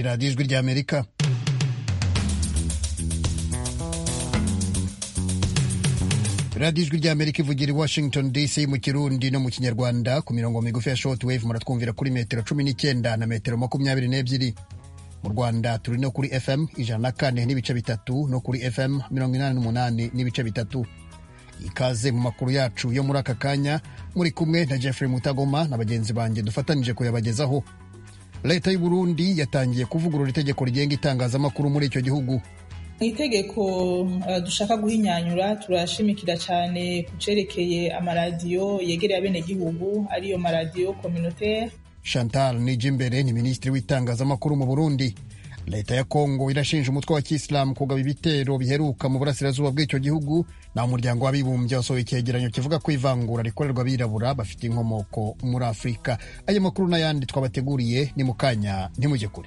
ni radiyo ijwi ry'amerika radiyo ijwi ry'amerika ivugira i washington dc mu kirundi no mu kinyarwanda ku mirongo migufi ya short wave muratwumvira kuri metero cumi n'icyenda na metero makumyabiri n'ebyiri mu rwanda turi no kuri fm ijana na kane n'ibice bitatu no kuri fm mirongo inani n'umunani n'ibice bitatu ikaze mu makuru yacu yo muri aka kanya muri kumwe na jeffrey mutagoma na bagenzi banjye dufatanije kuyabagezaho leta y'u burundi yatangiye kuvugurura itegeko rigenga itangazamakuru muri icyo gihugu mu itegeko uh, dushaka guhinyanyura turashimikira cyane ku cerekeye amaradiyo yegereye abenegihugu ariyo maradiyo communautaire chantal nijimbere ni minisitiri w'itangazamakuru mu burundi leta ya kongo irashinja umutwe wa kisilamu kugaba ibitero biheruka mu burasirazuba bw'icyo gihugu naho umuryango w'abibumbye wasohoye icyegeranyo kivuga ko ivangura rikorerwa abirabura bafite inkomoko muri afurika ayo makuru n'ayandi twabateguriye ni mu kanya ntimujye kure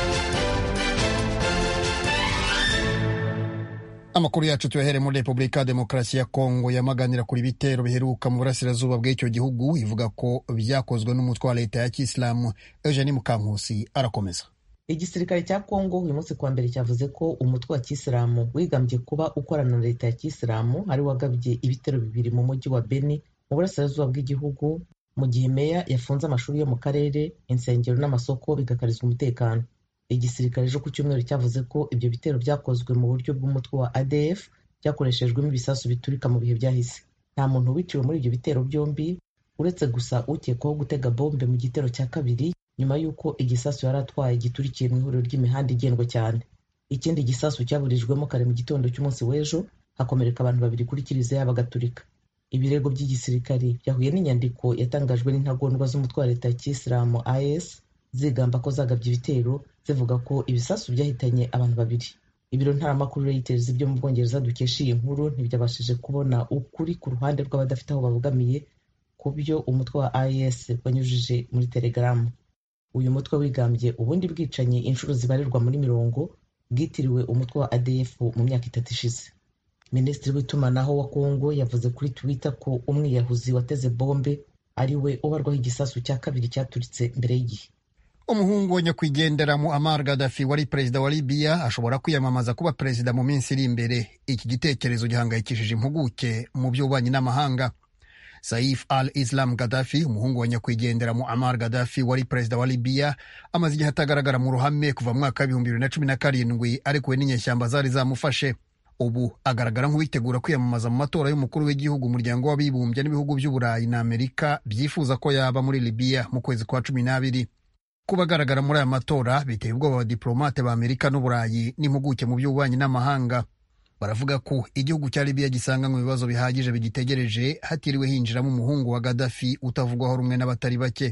amakuru yacu tuyahere muri repubulika ya demokarasi ya kongo yamaganira kuri ibitero biheruka mu burasirazuba bw'icyo gihugu ivuga ko byakozwe n'umutwe wa leta ya kisilamu eugenie mukankusi arakomeza igisirikare cya kongo uyu munsi kuwa mbere cyavuze ko umutwe wa kisilamu wigambye kuba ukorana na leta ya kisilamu ari wagabye ibitero bibiri mu mujyi wa beni mu burasirazuba bw'igihugu mu gihe meya yafunze amashuri yo mu karere insengero n'amasoko bigakarizwa umutekano igisirikare ejo ku cyumweru cyavuze ko ibyo bitero byakozwe mu buryo bw'umutwe wa adf byakoreshejwemo ibisasu biturika mu bihe byahise nta muntu wiciwe muri ibyo bitero byombi uretse gusa ukekwaho gutega bombe mu gitero cya kabiri nyuma y'uko igisasu yari atwaye giturikiye mu ihuriro ry'imihanda igendwa cyane ikindi gisasu cyaburijwemo kare mu gitondo cy'umunsi w'ejo hakomereka abantu babiri kuri kiliziya bagaturika ibirego by'igisirikari byahuye n'inyandiko yatangajwe n'intagondwa z'umutwe wa leta ya kisilamu is zigamba ko zagabye ibitero zivuga ko ibisasu byahitanye abantu babiri ibiro ntaramakuru reuters byo mu bwongereza dukesha iyi nkuru ntibyabashije kubona ukuri ku ruhande rw'abadafite aho babogamiye ku byo umutwe wa is wanyujije muri telegaramu uyu mutwe wigambye ubundi bwicanyi inshuro zibarirwa muri mirongo bwitiriwe umutwe wa adf mu myaka itatu ishize minisitiri w'itumanaho wa kongo yavuze kuri twitter ko umwiyahuzi wateze bombe ari we ubarwaho igisasu cya kabiri cyaturitse mbere y'igihe umuhungu wa nyakwigendera Muammar Gaddafi wari perezida wa Libya ashobora kwiyamamaza kuba perezida mu minsi iri imbere iki gitekerezo gihangayikishije impuguke mu by'ububanyi n'amahanga Saif al-Islam Gaddafi umuhungu wa nyakwigendera Muammar Gaddafi wari perezida wa Libya amaze igihe atagaragara mu ruhame kuva mu mwaka w'ibihumbi bibiri na cumi na karindwi arekuwe n'inyeshyamba zari zamufashe ubu agaragara nk'uwitegura kwiyamamaza mu matora y'umukuru w'igihugu umuryango w'abibumbye n'ibihugu by'uburayi na amerika byifuza ko yaba muri Libya mu kwezi kwa cumi n'abiri kuba agaragara muri aya matora biteye ubwoba abadiplomate ba amerika n'uburayi n'impuguke mu by'ububanyi n'amahanga baravuga ko igihugu cya Libya gisanga mu bibazo bihagije bigitegereje hatiriwe hinjiramo umuhungu wa Gaddafi utavugwaho rumwe n'abatari bake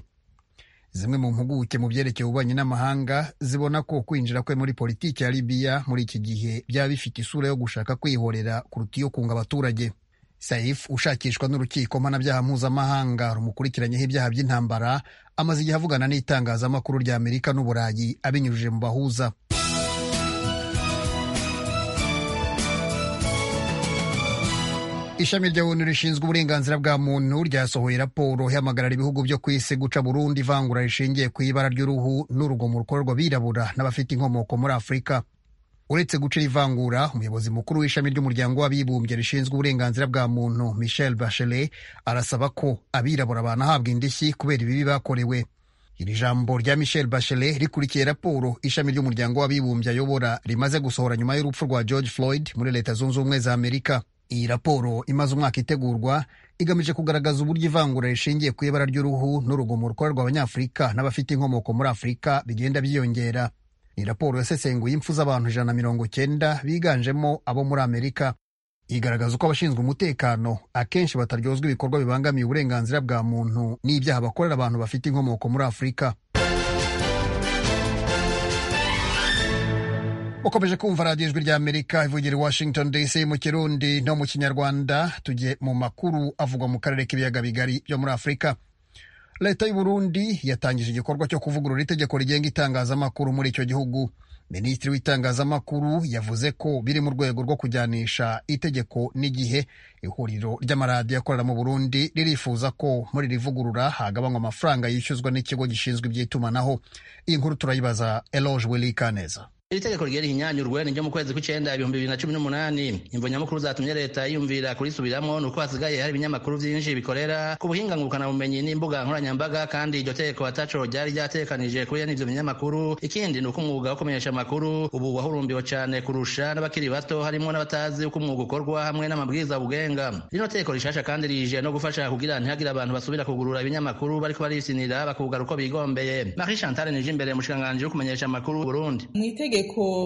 zimwe mu mpuguke mu byerekeye ububanyi n'amahanga zibona ko kwinjira kwe muri politiki ya Libya muri iki gihe byaba bifite isura yo gushaka kwihorera kuruta iyo kunga abaturage Saif ushakishwa n'urukiko mpanabyaha mpuzamahanga rumukurikiranyeho ibyaha by'intambara amaze igihe avugana n'itangazamakuru rya Amerika n'Uburayi abinyujije mu bahuza ishami rya onu rishinzwe uburenganzira bwa muntu ryasohoye raporo ihamagarira ibihugu byo ku isi guca burundu ivangura rishingiye ku ibara ry'uruhu n'urugomo rukorerwa abirabura n'abafite inkomoko muri afurika uretse gucira ivangura umuyobozi mukuru w'ishami ry'umuryango w'abibumbye rishinzwe uburenganzira bwa muntu michel bachelet arasaba ko abirabura banahabwa indishyi kubera ibibi bakorewe iri jambo rya michel bachelet rikurikiye raporo ishami ry'umuryango w'abibumbye ayobora rimaze gusohora nyuma y'urupfu rwa george floyd muri leta zunze ubumwe za amerika iyi raporo imaze umwaka itegurwa igamije kugaragaza uburyo ivangura rishingiye ku ibara ry'uruhu n'urugomo rukorerwa abanyafurika n'abafite inkomoko muri afurika bigenda byiyongera ni raporo yasesenguye impfu z'abantu ijana na mirongo cyenda biganjemo abo muri amerika igaragaza uko abashinzwe umutekano akenshi bataryozwa ibikorwa bibangamiye uburenganzira bwa muntu n'ibyaha bakorera abantu bafite inkomoko muri afurika ukomeje kumva radiyo ijwi rya amerika ivugira i washington dc mu kirundi no mu kinyarwanda tujye mu makuru avugwa mu karere k'ibiyaga bigari byo muri afurika leta y'u Burundi yatangije igikorwa cyo kuvugurura itegeko rigenga itangazamakuru muri icyo gihugu minisitiri w'itangazamakuru yavuze ko biri mu rwego rwo kujyanisha itegeko n'igihe ihuriro ry'amaradiyo akorera mu burundi ririfuza ko muri iri vugurura hagabanywa amafaranga yishyuzwa n'ikigo gishinzwe iby'itumanaho iyi nkuru turayibaza eloge willy kaneza iri tegeko rigera ihinyanyurwe ni ryo mu kwezi kw'icenda ibihumbi bibiri na cumi n'umunani imvo nyamukuru zatumye leta yiyumvira kurisubiramwo ni uko hasigaye hari ibinyamakuru vyinshi bikorera ku buhinga ngurukanabumenyi n'imbuga nkoranyambaga kandi iryo tegeko ataco ryari ryatekanije kuri n'ivyo binyamakuru ikindi ni uko umwuga wo kumenyesha amakuru ubu wahurumbiwe cane kurusha n'abakiri bato harimwo n'abatazi uko umwuga ukorwa hamwe n'amabwiriza bugenga rino tegeko rishasha kandi rije no gufasha kugira ntihagire abantu basubira kugurura ibinyamakuru bariko barisinira bakugara uko bigombeye marie chantal nije imbere mushikiranganji wo kumenyesha amakuru burundi itegeko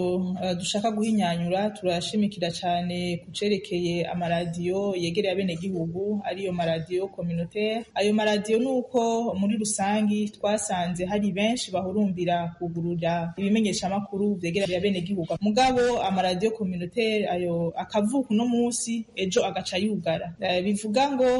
dushaka guhinyanyura turashimikira cyane ku cerekeye amaradiyo yegereye abenegihugu ariyo maradiyo communautaire ayo maradiyo ni uko muri rusangi twasanze hari benshi bahurumbira kugurura ibimenyeshamakuru vyegereye abenegihugu mugabo amaradiyo communautaire ayo akavuka uno munsi ejo agaca yugara bivuga ngo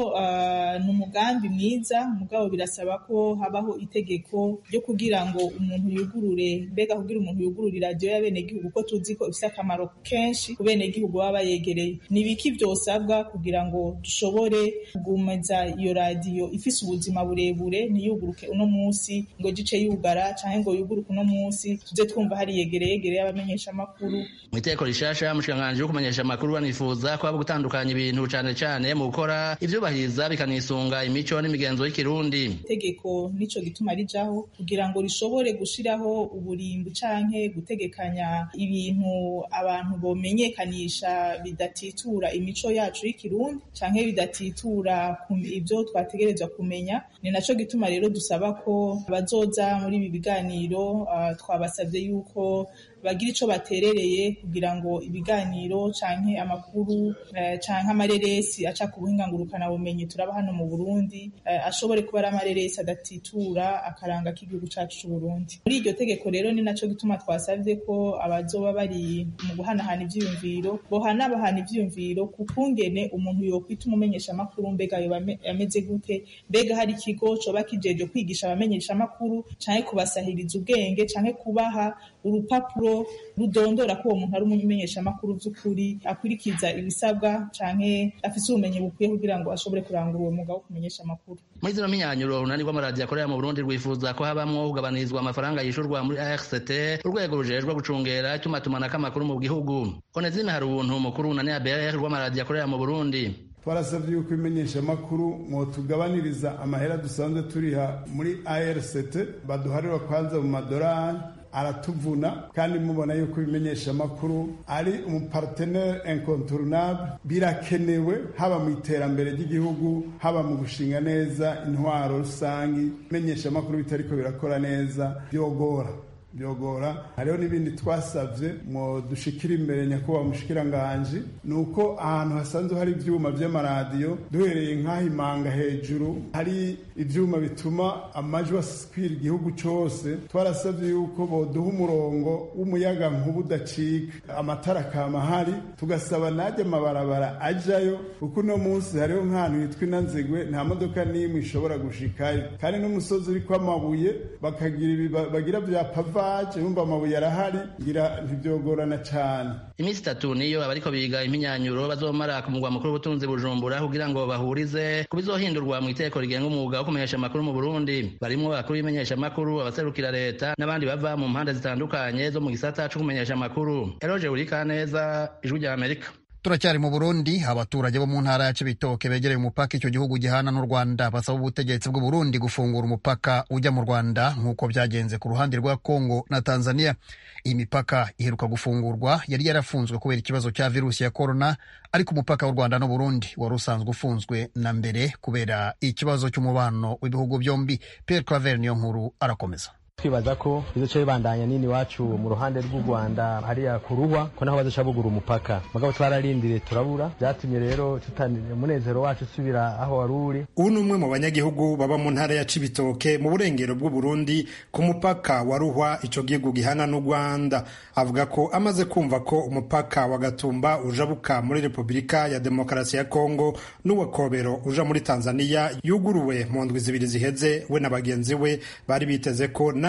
ni umugambi mwiza mugabo birasaba ko habaho itegeko ryo kugira ngo umuntu yugurure mbega kugira umuntu yugurure iradiyo y'abenegihugu ko tuzi ko ifite akamaro kenshi ku benegihugu baba bayegereye ni ibiki vyosabwa kugira ngo dushobore kugumeza iyo radiyo ifise ubuzima burebure ntiyuguruke uno munsi ngo gice yugara canke ngo yuguruke uno munsi tuze twumva hari yegereye yegereye abamenyesha amakuru mu iteko rishasha mushikiranganji wo kumenyesha amakuru banifuza ko haba gutandukanya ibintu cane cane mu gukora ivyubahiriza bikanisunga imico n'imigenzo y'ikirundi itegeko nico gituma rijaho kugira ngo rishobore gushiraho uburimbi canke gutegekanya ibintu abantu bomenyekanisha bidatitura imico yacu y'ikirundi canke bidatitura ibyo twategerezwa kumenya ni naco gituma rero dusaba ko bazoza muri ibi biganiro uh, twabasabye yuko bagira ico baterereye kugira ngo ibiganiro canke amakuru uh, canke amareresi aca ku buhinga ngurukana bumenyi turaba hano mu Burundi uh, ashobore kuba ari amareresi adatitura akaranga k'igihugu cacu c'u Burundi muri iryo tegeko rero ni naco gituma twasavye ko abazoba bari mu guhanahana ivyiyumviro bohanabahana ivyiyumviro ku kungene umuntu yokwita umumenyesha amakuru mbega yoba ameze gute mbega hari ikigo coba kijeje kwigisha abamenyesha amakuru canke kubasahiriza ubwenge canke kubaha urupapuro rudondora ko uwo muntu ari umumenyesha amakuru vy'ukuri akurikiza ibisabwa canke afise ubumenyi bukwiye kugira ngo ashobore kurangura uwo mwuga wo kumenyesha amakuru muri zino minyanyuro urunani rw'amaradiyo akorera mu burundi rwifuza ko habamwo kugabanizwa amafaranga yishurwa muri arct urwego rujejwe gucungera itumatumanako amakuru mu gihugu onezime hari ubuntu umukuru w'unani abr rw'amaradiyo akorera mu burundi twarasabye yuko imenyeshamakuru mwotugabaniriza amahera dusanzwe turiha muri arct baduharira kwanza mu madorari aratuvuna kandi mubona yuko ibimenyesha amakuru ari umupartenere incontournable birakenewe haba mu iterambere ry'igihugu haba mu gushinga neza intwaro rusangi ibimenyesha amakuru bitariko birakora neza byogora byogora hariho n'ibindi twasabye ngo dushikire imbere nyakubahwa mushikiranganji ni uko ahantu hasanzwe hari ibyuma by'amaradiyo duhereye nk'aho imanga hejuru hari ibyuma bituma amajwi asikwira igihugu cyose twarasabye yuko boduha umurongo w'umuyaga nkuba udacika amatara akama ahari tugasaba najya amabarabara ajyayo kuko uno munsi hariho nk'ahantu hitwa inanzigwe nta modoka n'imwe ishobora gushikayo kandi n'umusozi uriko amabuye bakagira bagira bya pava vaje yumva amabuye arahari ngira ntibyogorana cyane iminsi itatu niyo abariko biga impinyanyuro bazomara ku mugwa mukuru w'ubutunzi bujumbura kugira ngo bahurize ku bizohindurwa mu iteko rigenga umwuga wo kumenyesha amakuru mu burundi barimwo abakuru b'imenyesha amakuru abaserukira leta n'abandi bava mu mpande zitandukanye zo mu gisata co kumenyesha amakuru eroje urikaneza ijwi rya amerika turacyari mu burundi abaturage bo mu ntara ya cibitoke begereye umupaka icyo gihugu gihana n'u rwanda basaba ubutegetsi bw'u burundi gufungura umupaka ujya mu rwanda nk'uko byagenze ku ruhande rwa kongo na tanzania iyi mipaka iheruka gufungurwa yari yarafunzwe kubera ikibazo cya virusi ya korona ariko umupaka w'u rwanda n'uburundi wari usanzwe ufunzwe na mbere kubera ikibazo cy'umubano w'ibihugu byombi pierre claver niyo nkuru arakomeza twibaza ko bizoca bibandanya nini iwacu mu ruhande rw'u rwanda hariya ku ruhwa ko naho bazoca bugura umupaka mugabo twararindiriye turabura byatumye rero umunezero wacu usubira aho wari uri ubu ni umwe mu banyagihugu baba mu ntara ya cibitoke mu burengero bw'u burundi ku mupaka wa ruhwa ico gihugu gihana n'u rwanda avuga ko amaze kumva ko umupaka wa gatumba ujabuka muri repubulika ya demokarasi ya kongo n'uwa kobero uja muri tanzania yuguruwe mu ndwi zibiri ziheze we na bagenzi we bari biteze ko na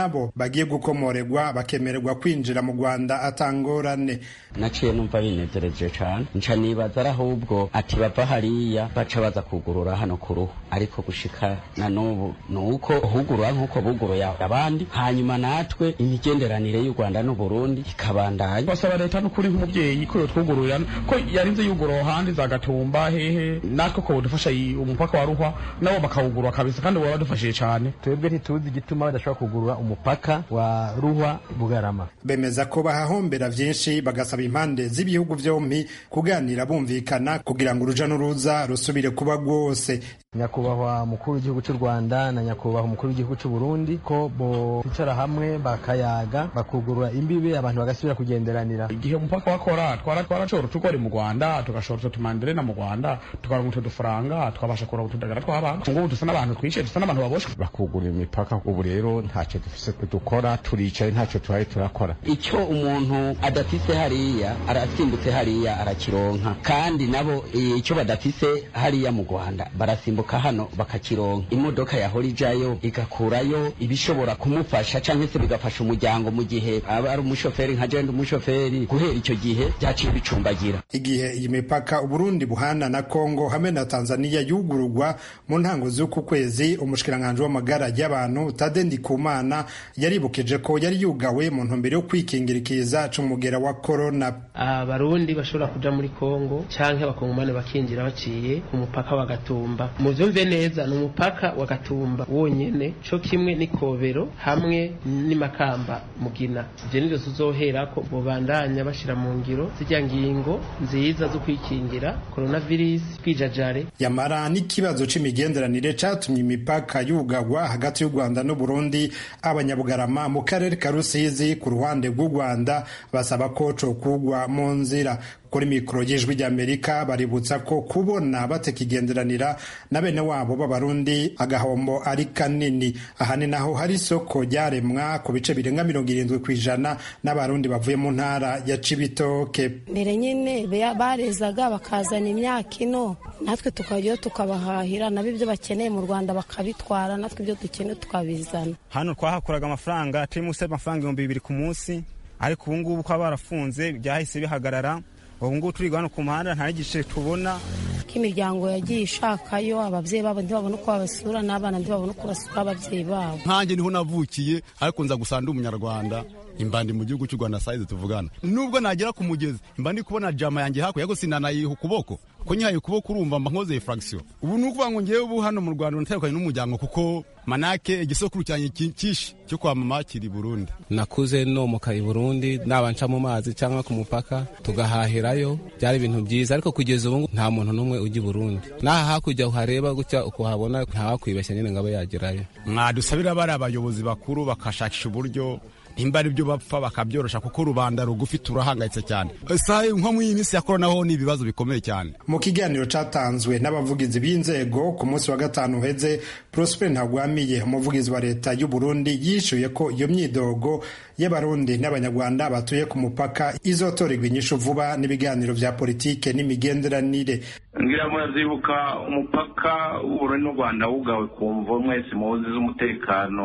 nabo bagiye gukomorerwa bakemererwa kwinjira mu rwanda atangorane naciye numva binezereje cane nca nibaza ari ahubwo ati bava hariya baca baza kugurura hano ku ruhu ariko gushika na n'ubu ni uko hugurura nk'uko buguruye abandi hanyuma natwe imigenderanire y'u rwanda n'uburundi ikabandanya basaba leta n'ukuri nk'umubyeyi ko yotwugururira ko yarinze yugurura ahandi za gatumba hehe natwe ko budufasha umupaka wa ruhwa nabo bakawugurura kabisa kandi baba badufashije cane twebwe ntituzi igituma badashobora kugurura umupaka wa ruhwa bugarama bemeza ko bahahombera vyinshi bagasaba impande z'ibihugu vyompi kuganira bumvikana kugira ngo uruja n'uruza rusubire kuba rwose nyakubahwa mukuru w'igihugu cy'u rwanda na nyakubahwa umukuru w'igihugu cy'u burundi ko bicara hamwe bakayaga bakugurura imbibe abantu bagasubira kugenderanira igihe umupaka wakora twara twarashobora utugori mu rwanda tugashobora utwo tumanderena mu rwanda tukaronka utwo dufaranga twabasha kuronka utudagara tw'abantu ngubu dusa n'abantu twishe dusa n'abantu baboshwe bakugurura imipaka ubu rero ntacyo dufise dukora turicaye ntacyo tubaye turakora icyo umuntu adafise hariya arasimbutse hariya arakironka kandi nabo icyo badafise hariya mu rwanda barasimbuka hano bakakironka imodoka yahora ijayo igakurayo ibishobora kumufasha cyangwa se bigafasha umuryango mu gihe aba ari umushoferi nka jenda umushoferi guhera icyo gihe byaciye bicumbagira igihe iyi mipaka uburundi buhana na kongo hamwe na tanzania yugururwa mu ntango z'uku kwezi umushikiranganji w'amagara y'abantu tade ndikumana yaribukije ko yari yugawe mu ntumbero yo kwikingira ikiza c'umugera wa korona abarundi bashobora kuja muri kongo canke abakongomani bakinjira baciye ku mupaka wa gatumba muvyumve neza ni umupaka wa gatumba wonyene co kimwe n'ikobero hamwe n'imakamba mugina ivyo nivyo tuzoherako bobandanya bashira mu ngiro zirya ngingo nziza zo kwikingira coronavirus kwijajare yamara n'ikibazo c'imigenderanire catumye imipaka yugagwa hagati y'u rwanda n'uburundi abanyabugarama mu karere ka rusizi ku ruhande rw'u rwanda basaba ko cokugwa mu nzira kuri mikoro y'ijwi ry'amerika baributsa ko kubona batakigenderanira na bene wabo b'abarundi agahombo ari kanini aha ni naho hari isoko ryaremwa ku bice birenga mirongo irindwi ku ijana n'abarundi bavuye mu ntara ya cibitoke mbere nyine barezaga bakazana imyaka ino natwe tukajyayo tukabahahira nabo ibyo bakeneye mu rwanda bakabitwara natwe ibyo dukeneye tukabizana hano twahakuraga amafaranga turi munsi y'amafaranga ibihumbi bibiri ku munsi ariko ubu ngubu ko barafunze byahise bihagarara ubu ngubu turi hano ku muhanda nta n'igice tubona ko imiryango yagiye ishakayo ababyeyi babo ntibabone uko babasura n'abana ntibabone uko basura ababyeyi babo nkanjye niho navukiye ariko nza gusa ndi umunyarwanda imbandi mu gihugu cy'u rwanda sayizi tuvugana nubwo nagera ku mugezi imba ndi kubona jama yanjye hakurya ariko sinanayiha ukuboko ko nyihaye ukuboko urumva mba nkoze furagisiyo ubu ni ukuvuga ngo ngewe ubu hano mu rwanda natandukanye n'umuryango kuko manake igisokuru cyanjye cyinshi cyo kwa mama kiri burundi nakuze nomoka i burundi naba nca mu mazi cyangwa ku mupaka tugahahirayo byari ibintu byiza ariko kugeza ubu nta muntu n'umwe ujya i burundi n'aha hakurya uhareba gutya ukuhabona ntawakwibeshya nyine ngo abe yagerayo mwadusabira bari abayobozi bakuru bakashakisha uburyo nimba ari byo bapfa bakabyorosha kuko rubanda rugufi turahangayitse cyane saha nko muri iyi minsi ya korona ho ni ibibazo bikomeye cyane mu kiganiro cyatanzwe n'abavugizi b'inzego ku munsi wa gatanu uheze prosper ntagwamiye umuvugizi wa leta y'u burundi yishyuye ko iyo myidogo y'abarundi n'abanyarwanda batuye ku mupaka izotorerwa inyishu vuba n'ibiganiro bya politike n'imigenderanire ngira murazibuka umupaka w'uburundi n'u rwanda wugawe ku mvo mwese muzi z'umutekano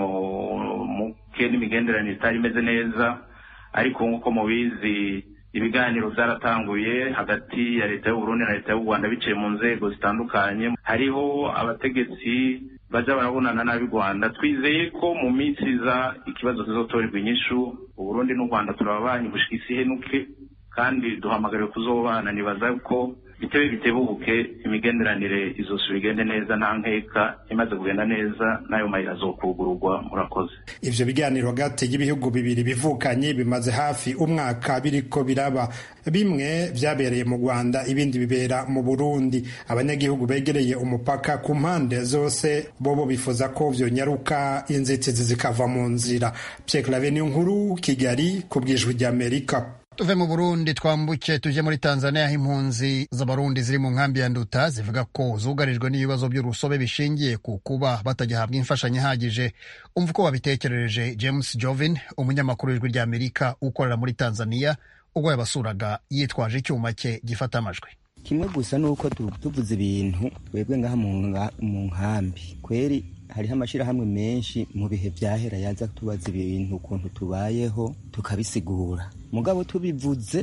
muke n'imigenderanire itari imeze neza ariko nk'uko mubizi ibiganiro byaratanguye hagati ya leta y'uburundi na leta y'u rwanda biciye mu nzego zitandukanye hariho abategetsi baja barabonana n'ab'i rwanda twizeye ko mu minsi iza ikibazo kizotorerwa inyishu uburundi n'u rwanda turababanye gushika isi henuke kandi duhamagariwe kuzobana nibaza ko bitebe bitebuke imigenderanire izosubira igende neza nta nkeka imaze kugenda neza n'ayo mayira azokugururwa murakoze ivyo biganiro hagati y'ibihugu bibiri bivukanye bimaze hafi umwaka biriko biraba bimwe vyabereye mu rwanda ibindi bibera mu burundi abanyagihugu begereye umupaka ku mpande zose bobo bifuza ko vyonyaruka inzitizi zikava mu nzira pierre clave niyo nkuru kigali ku bwijwi ry'amerika tuve mu burundi twambuke tujye muri tanzania aho impunzi z'abarundi ziri mu nkambi ya nduta zivuga ko zugarijwe n'ibibazo by'urusobe bishingiye ku kuba batagihabwa imfashanyo ihagije umva uko wabitekerereje james jovin umunyamakuru w'ijwi ry'amerika ukorera muri tanzania ubwo yabasuraga yitwaje icyuma cye gifata amajwi kimwe gusa ni uko tuvuze ibintu twebwe ngaha mu nkambi kweri hariho amashyirahamwe menshi mu bihe byahera yaza tubaza ibintu ukuntu tubayeho tukabisigura mugabo tubivuze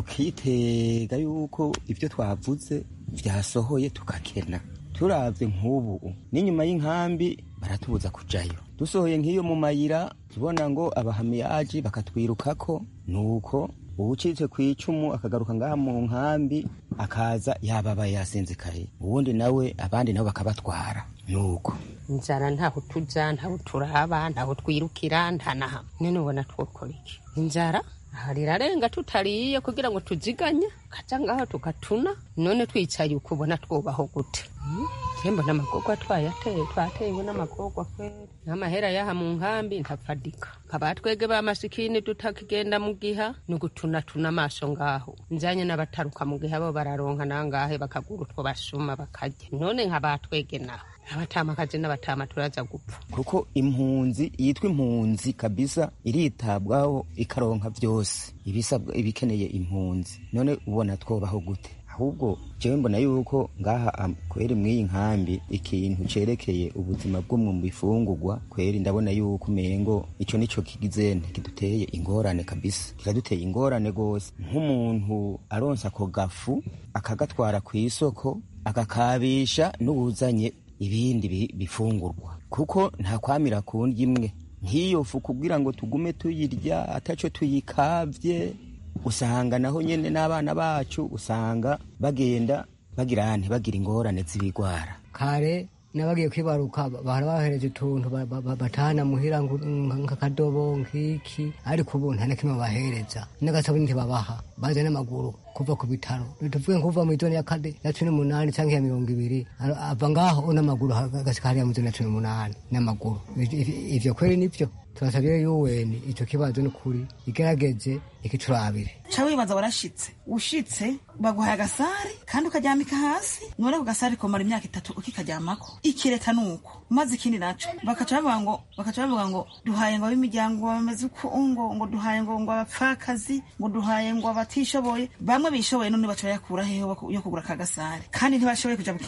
tukitega yuko ibyo twavuze byasohoye tukakena turabye nk'ubu n'inyuma y'inkambi baratubuza kujayo dusohoye nk'iyo mu mayira tubona ngo abahamiyaji bakatwirukako nuko uwucitse ku icumu akagaruka ngaha mu nkambi akaza yababaye yasinzikaye ubundi nawe abandi nabo bakabatwara nuko inzara ntaho tuja ntaho turaba ntaho twirukira nta na hamwe none ubona twokora iki inzara aha rirarenga tutariye kugira ngo tuziganye kaja ngaho tugatuna none twicaye uko ubona twubaho gute tembo n'amagorwa twayateye twatewe n'amagorwa kweri n'amahera yaha mu nkambi ntapfadika nkaba twege ba masikini tutakigenda mu giha ni ugutunatuna amaso ngaho nzanye n'abataruka mu giha bo bararonka nangahe bakagura utwo basuma bakarya none nkaba twege naho abatamakazi n'abatama turaza gupfa kuko impunzi yitwa impunzi kabisa iritabwaho ikaronka byose ibisabwa ibikeneye impunzi none ubona twobaho gute ahubwo jewe mbona yuko ngaha kweri mw'iyi nkambi ikintu cerekeye ubuzima bw'umwe mu bifungurwa kweri ndabona yuko umengo ico nico kigizene kiduteye ingorane kabisa kiraduteye ingorane gose nk'umuntu aronsa ako gafu akagatwara kw'isoko agakabisha n'uwuzanye ibindi bifungurwa kuko nta kwamira ku ndya imwe nk'iyo fu kugira ngo tugume tuyirya ataco tuyikavye usanga naho nyene n'abana bacu usanga bagenda bagira nti bagira ingorane z'ibigwara kare n'abagiye kwibaruka bahora bahereje utuntu batahana muhira nk'akadobo nk'iki ariko ubu nta na kimwe babahereza n'agasabuni ntibabaha baza n'amaguru kuva ku bitaro tuvuge nkuva mu izoni ya kane ya cumi n'umunani cyangwa ya mirongo ibiri ava ngaho n'amaguru agasika hariya mu izoni ya cumi n'umunani n'amaguru ivyo kweri nivyo turasabye yuweni ico kibazo ni ukuri igerageze ikiturabire ca wibaza warashitse ushitse baguhaye agasari kandi ukaryamika hasi none ako gasari komara imyaka itatu ukikaryamako ikireta nuko maze ikindi naco bakaca bavuga ngo bakaca bavuga ngo duhaye ngo ab'imiryango bameze uko ngo ngo duhaye ngo ngo abapfakazi ngo duhaye ngo abatishoboye bamwe bishoboye none baca bayakura hehe yo kugura aka gasari kandi ntibashoboye kuja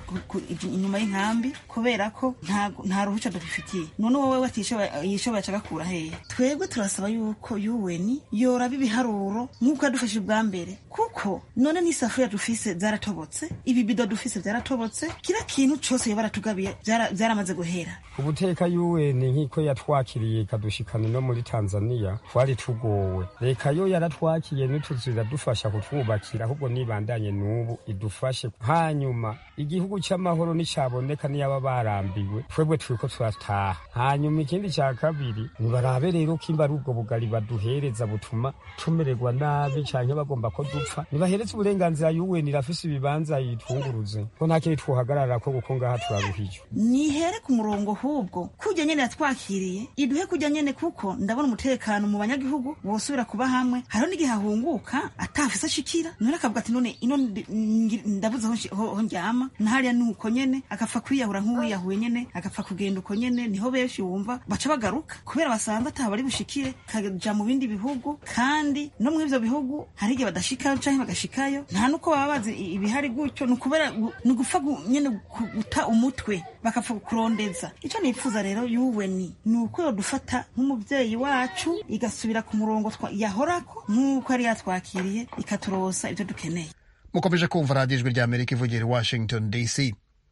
inyuma y'inkambi kubera ko nta ruhuca dufitiye none wowe watishoboye yishoboye aca agakura hehe twebwe turasaba yuko yuweni yoraba ibiharuro nk'uko yadufashije ubwa mbere kuko none n'isafuriya dufise zaratobotse ibibido dufise vyaratobotse kira kintu cose yoba aratugabiye vyaramaze guhera ubuteka yuweni nk'iko yatwakiriye ikadushikana no muri tanzaniya twari tugowe reka yo yaratwakiye n'utuzu iradufasha kutwubakira ahubwo nibandanye n'ubu idufashe hanyuma igihugu c'amahoro nicaboneka niyaba barambiwe twebwe turiko turataha hanyuma ikindi ca kabiri nibarabe rero kimba ari ubwo bugari baduhereza butuma tumererwa nabi canke bagomba ko dupfa nibahereze uburenganzira yuweni irafise ibibanza yitunguruze ko nta kindi twohagararako kuko ngaha turaruhije nihere ku murongo hubwo kujya nyene yatwakiriye iduhe kujya nyene kuko ndabona umutekano mu banyagihugu bosubira kuba hamwe hariho n'igihe ahunguka atafise ashikira none akavuga ati none ino ndabuze ho ndyama nahariya nuko nyene agapfa kwiyahura nk'uwiyahuye nyene agapfa kugenda uko nyene niho benshi wumva baca bagaruka kubera basanze ataha bari bushikire kaja mu bindi bihugu kandi no mu ivyo bihugu hari igihe badashikayo canke bagashikayo nta nuko baba bazi ibihari gutyo ni ukubera ni ugupfa nyene guta umutwe bakapfa kurondeza ico nifuza rero yuweni ni uko yodufata nk'umuvyeyi wacu igasubira ku murongo yahorako nk'uko yari yatwakiriye ikaturosa ivyo dukeneye mukomeje kumva radiyo ijwi ry'amerika ivugira i washington dc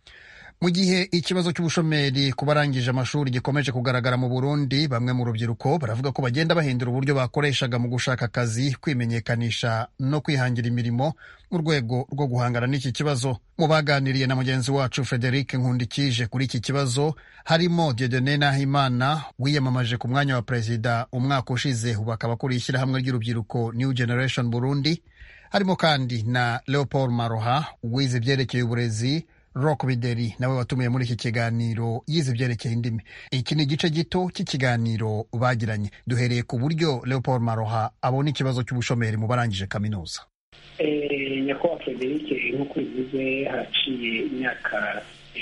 mu gihe ikibazo cy'ubushomeri ku barangije amashuri gikomeje kugaragara mu burundi bamwe mu rubyiruko baravuga ko bagenda bahindura uburyo bakoreshaga mu gushaka akazi kwimenyekanisha no kwihangira imirimo mu rwego rwo guhangana n'iki kibazo mu baganiriye na mugenzi wacu frederic nkundikije kuri iki kibazo harimo diedone nahimana wiyamamaje ku mwanya wa perezida umwaka ushize ubu akaba akuriye ishyirahamwe ry'urubyiruko new generation burundi harimo kandi na leopold maroha wize ibyerekeye uburezi rock bideri nawe watumiye muri iki kiganiro yize ibyerekeye indimi iki ni igice gito cy'ikiganiro bagiranye duhereye ku buryo leopold maroha abona ikibazo cy'ubushomeri mu barangije kaminuza nyakubahwa frederic nk'uko bivuze haciye imyaka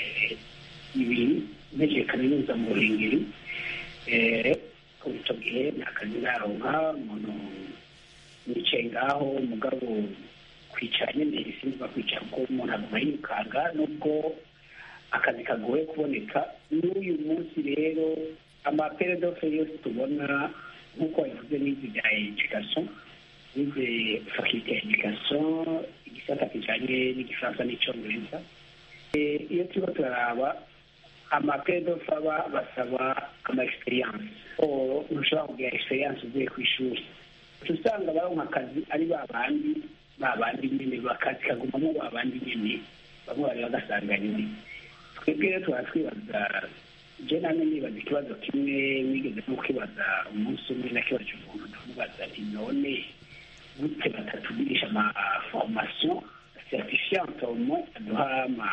ibiri ntegereje kaminuza mu ruhengeri kuva icyo gihe nta kazi naronka umuntu nicaye ngaho mugabo ku kwicara nyine bisimba kwicara kuko umuntu aguma yirukanga nubwo akazi kagoye kuboneka n'uyu munsi rero amaperedofe yose tubona nk'uko wabivuze n'izi bya education n'izi fakilite ya education igisata kijanye n'igifaransa n'icongereza iyo turiko turaraba amaperedofe aba basaba ama experience ntushobora kugira experience uvuye ku ishuri usanga baronka akazi ari ba bandi ba bandi nyene bakazi kagumamo ba bandi nyene bamwe bari bagasanga nyine twebwe rero tuba twibaza je namwe nibaza ikibazo kimwe nigeze no kwibaza umunsi umwe nakibaje umuntu ndamubaza nti none gute batatugirisha ama formation certifiante au moins aduha ama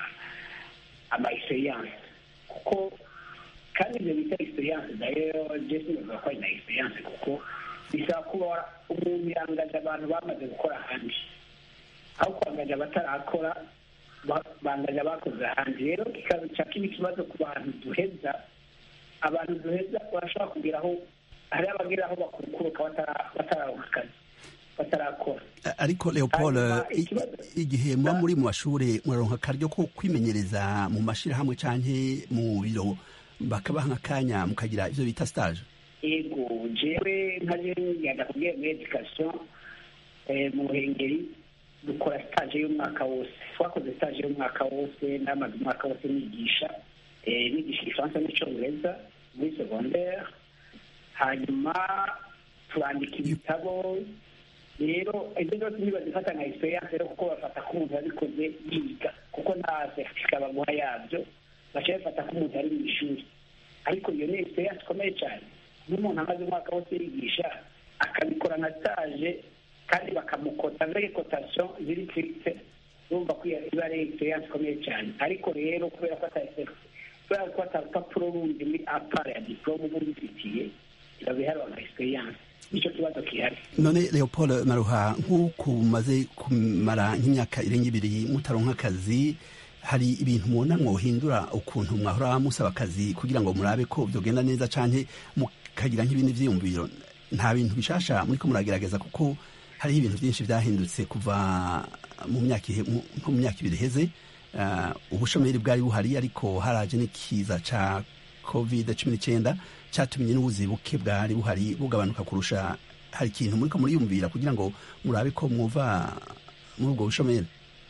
ama experience kuko kandi ibyo bita experience nayo je sinavuga ko ari na experience kuko bisaba kuba umuntu yangaje abantu bamaze gukora ahandi aho kwangaje abatarakora bangaje abakoze ahandi rero kikaca kiba ikibazo ku bantu duheza abantu duheza barashobora kugeraho hari abageraho bakurukuruka batararonka akazi batarakora ariko leopold igihe muba muri mu mashuri muraronka akaryo ko kwimenyereza mu mashirahamwe canke mu biro bakabaha nk'akanya mukagira ivyo bita stage ego jewe nkaje ngenda kubwiye muri education mu ruhengeri dukora stage y'umwaka wose twakoze stage y'umwaka wose namaze umwaka wose nigisha nigisha igifaransa n'icongereza muri secondaire hanyuma turandika ibitabo rero ibyo byose ntibazifata nka experience rero kuko bafata ko umuntu yabikoze yiga kuko nta certificat baguha yabyo baca bafata ko umuntu ari mu ishuri ariko iyo ni experience ikomeye cyane n'umuntu amaze umwaka wose yigisha akabikora nka stage kandi bakamukota muri kotation ziri stricte urumva ko iba ari experience ikomeye cyane ariko rero kubera ko kubera ko atarupapuro rundi muri apara ya diplome uba ubifitiye biba biharwa nka experience nicyo kibazo gihari none leopold maruha nk'uko mumaze kumara nk'imyaka irenga ibiri mutaronka akazi hari ibintu mubona mwohindura ukuntu mwahora musaba akazi kugira ngo murabe ko byogenda neza canke mukagira nk'ibindi vyiyumviro nta bintu bishasha muriko muragerageza kuko hariho ibintu byinshi byahindutse kuva mu myaka nko mu myaka ibiri iheze ubushomeri bwari buhari ariko haraje n'ikiza ca covid cumi n'icyenda cyatumye n'ubuzi buke bwari buhari bugabanuka kurusha hari ikintu muriko muriyumvira kugira ngo murabe ko mwuva muri ubwo bushomeri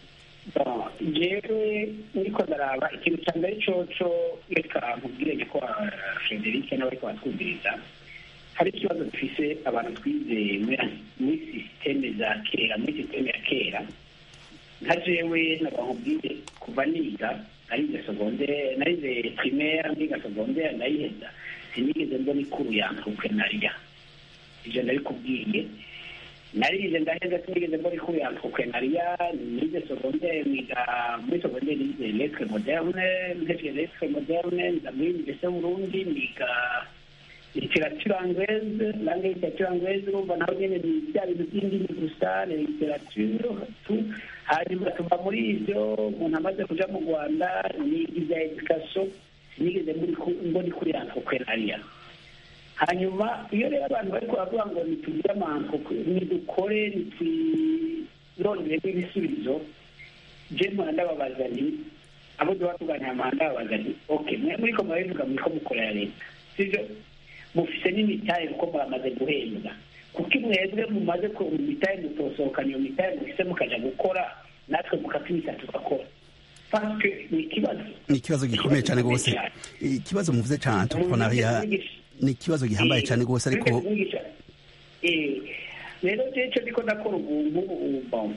jewe niko ndaraba ikintu cya mbere coco reka nkubwire ko frederic nawe ariko batwumviriza hari ikibazo dufise abantu twize muri sisiteme za kera muri sisiteme ya kera nka jewe nabakubwire kuva niga narize segondere narize primaire ndiga segondere ndayiheza sinigeze mbona ikuru ya entrepreneuria ivyo ndabikubwiye narize ndaheza sinigeze mbona ikuru ya entrepreneuria nize segondere niga muri segondere nize lettre moderne mpevye lettre moderne nza muri université burundi niga literature anglaise langue literature anglaise urumva naho nyene ni bya bintu by'indimi gusa ni literature tu hanyuma tuva muri ivyo umuntu amaze kuja mu rwanda niga ivya education sinigeze mbona ikuri entrepreneuria hanyuma iyo rero abantu bariko baravuga ngo nitugire amanko nidukore nitwironderemo ibisubizo je mpora ndababaza nti abo duba tuganira mpora ndababaza nti okay mwe muriko murabivuga muriko mukorera leta sivyo mufise n'imitahe kuko muramaze guhembwa kuko mwebwe mumaze mu mitahe mutosohokana iyo mitahe mufise mukaja gukora natwe mukatwita tugakora ni ikibazo ni ikibazo gikomeye cyane rwose ikibazo muvuze cya entrepreneuria ni ikibazo gihambaye cyane rwose ariko rero icyo ndiko ndakora ubu ngubu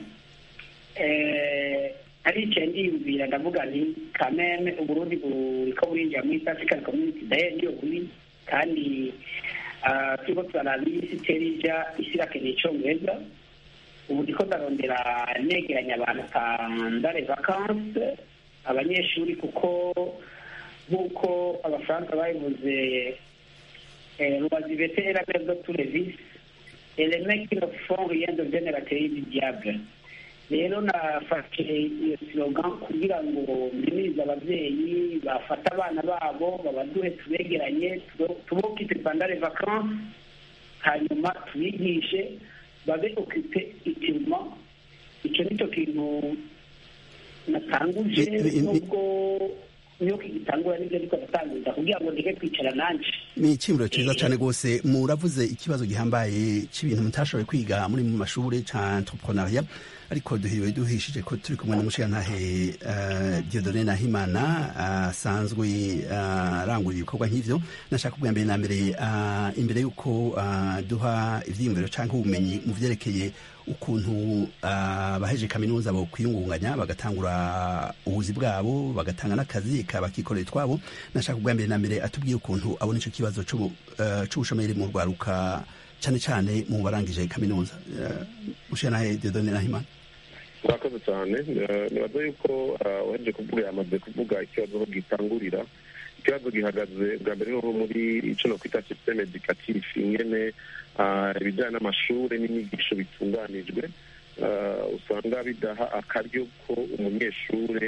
aricaye ndiyumvira ndavuga nti kameme uburundi buriko burinjira muri east african community daye niyo buri kandi turiko turaraba isi itera ija isi irakeneye icongereza ubu ndiko ndarondera negeranya abantu pandare vacanse abanyeshuri kuko nk'uko abafaransa babivuze loisivete et la mère de tous les vices et les mecs qui ne font rien deviennent la théorie du diable rero nafashe iyo slogan kugira ngo mbimirize ababyeyi bafate abana babo babaduhe tubegeranye tubokite pandare vacanse hanyuma tubigishe babe okipe itirima icyo nicyo kintu natanguje nubwo niyo kigitangura nibyo ariko ndatanguza kugira ngo ndeke kwicara nanje ni icyumviro cyiza cyane rwose muravuze ikibazo gihambaye cy'ibintu mutashoboye kwiga muri mu mashuri cya entrepreneuria ariko duhiriwe duhishije ko turi kumwe n'umushirantahe uh, Dieudonne Nahimana asanzwe uh, arangurira ibikorwa nk'ivyo nashaka kubwira mbere na mbere uh, imbere y'uko uh, duha ivyiyumviro canke ubumenyi mu vyerekeye ukuntu abaheje kaminuza bo kwiyungunganya bagatangura ubuzi bwabo bagatanga n'akazi bakikorera twabo nashaka kubwa mbere na mbere atubwiye ukuntu abona icyo kibazo c'ubushomeri mu rwaruka cyane cyane mu barangije kaminuza ushanahe Dieudonne Nahimana murakoze cyane nibaza yuko waheje kuvuga yamaze kuvuga ikibazo aho gitangurira ikibazo gihagaze bwa mbere no muri icyo no kwita systeme educatif ingene ibijyanye n'amashuri n'inyigisho bitunganijwe usanga bidaha akaryo ko umunyeshuri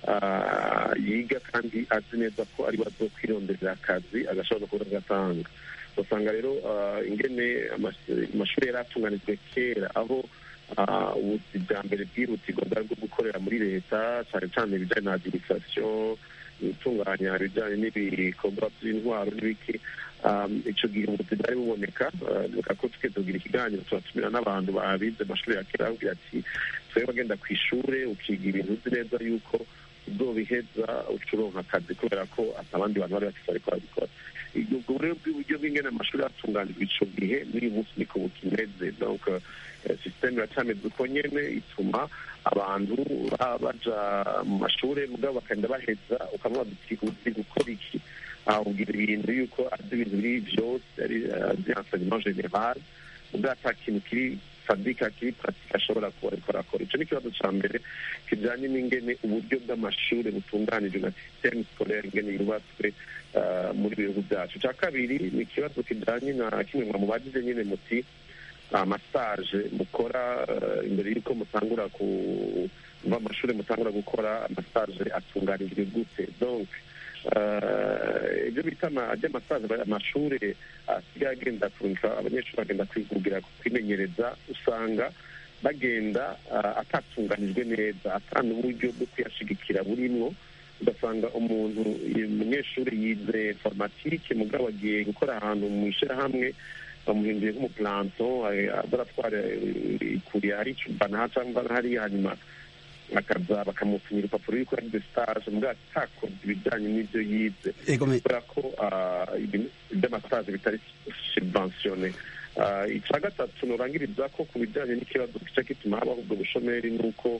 yiga kandi azi neza ko ari bazo kwirondera akazi agashobora kuba agatanga usanga rero ingene amashuri yari atunganijwe kera aho ubuzi bwa mbere bwihutirwa bwari bwo gukorera muri leta cyane cyane ibijyanye na adirisasiyo gutunganya ibijyanye n'ibikorwa by'intwaro n'ibiki icyo gihe ubuzi bwari buboneka reka ko twe tugira ikiganiro turatumira n'abantu babize amashuri ya kera babwira ati twebwe bagenda ku ishuri ukiga ibintu uzi neza yuko uzobiheza ucuronka akazi kubera ko abandi bantu bari bafite ariko babikora ubwo rero bw'uburyo bw'ingene amashuri yatunganijwe ico gihe n'uyu munsi niko bukimeze donc systeme iracameze uko nyene ituma abantu baja mu mashuri mugabo bakagenda baheza ukamubaza uti uzi gukora iki ahubwira ibintu yuko azi ibintu biri vyose ari azi enseignement general mugabo ata kintu kiri sadika kiri pratika ashobora kuba ariko arakora ico ni ikibazo ca mbere kijanye n'ingene uburyo bw'amashuri butunganijwe na systeme scolaire ingene yubatswe muri bihugu byacu cya kabiri ni ikibazo kijanye na kimwe mwa mubagize nyine muti amasaje mukora imbere y'uko mutangura ku mva amashuri mutangura gukora amasaje atunganijwe gute donc ibyo bita amasaje amashuri asigaye agenda kurusha abanyeshuri bagenda kwigugira kwimenyereza usanga bagenda atatunganijwe neza atanga uburyo bwo kuyashigikira burimwo ugasanga umuntu umunyeshuri yize informatike mugabo agiye gukora ahantu mu ishyirahamwe bamuhinduye nk'umuplanto azaratwara ikuriye hari icubana cyangwa hariya hanyuma akaza bakamupimira urupapuro yuko yagize stage mugabo atakoze ibijyanye n'ibyo yize kubera ko iby'amasaje bitari subventione icya gatatu nurangiriza ko ku bijyanye n'ikibazo gice gituma habaho ubwo bushomeri ni uko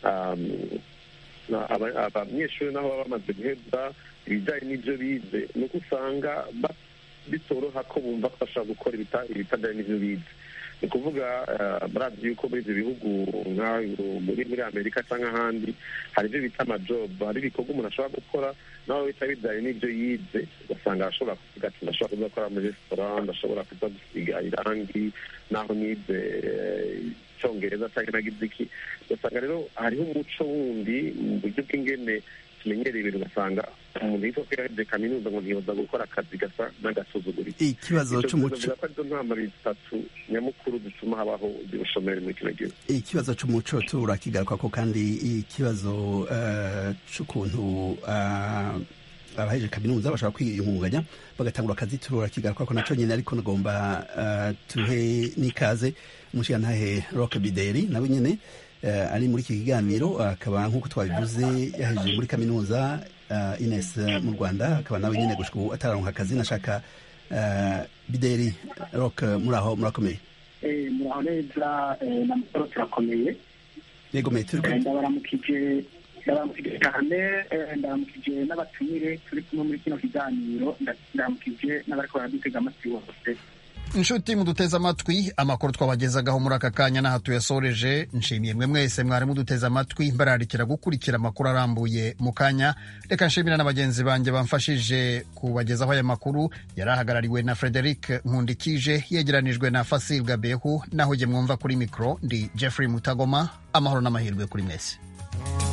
abanyeshuri naho baba bamaze guheza ibijyanye n'ibyo bize ni uko usanga bitoroha ko bumva ko bashobora gukora ibitajyanye n'ibyo bize ni ukuvuga murazi yuko muri ibyo bihugu muri muri amerika cyangwa ahandi hari ibyo bita amajobu hari ibikorwa umuntu ashobora gukora nawe bita bijyanye n'ibyo yize ugasanga arashobora kuvuga ati ndashobora kuza gukora muri resitora ndashobora kuza gusiga irangi naho nize icyongereza cyangwa nagize iki ugasanga rero hariho umuco wundi mu buryo bw'ingene tumenyereye ibintu ugasanga umuntu yitwa ko yahejeje kaminuza ngo ntiyoza gukora akazi gasa n'agasuzuguriro ikibazo c'umuco ko arizo ntama bitatu nyamukuru zituma habaho ubushomeri muri kino gihugu ikibazo c'umuco turakigaruka ko kandi ikibazo c'ukuntu abaheje kaminuza bashobora kwiyungunganya bagatangura akazi turakigaruka ko naco nyene ariko nagomba tuhe n'ikaze umushigantahe rock bideri nawe nyene ari muri iki kiganiro akaba nk'uko twabivuze yahejeje muri kaminuza ines mu rwanda akaba nawe nyine gushika ubu atararonka akazi nashaka bideri rock muri aho murakomeye muraho neza n'amahoro turakomeye yego me turi ndabaramukije ndabaramukije cyane ndabaramukije n'abatumire turi kumwe muri kino kiganiro ndabaramukije n'abariko baradutega amatwi bose inshuti muduteze amatwi amakuru twabagezagaho muri aka kanya n'aha tuyasoreje nshimiye mwe mwese mwari muduteze amatwi mbararikira gukurikira amakuru arambuye mu kanya reka nshimira na bagenzi banjye bamfashije kubagezaho aya makuru yari ahagarariwe na frederic nkundikije yegeranijwe na fasil gabehu naho jye mwumva kuri mikoro ndi jeffrey mutagoma amahoro n'amahirwe kuri mwese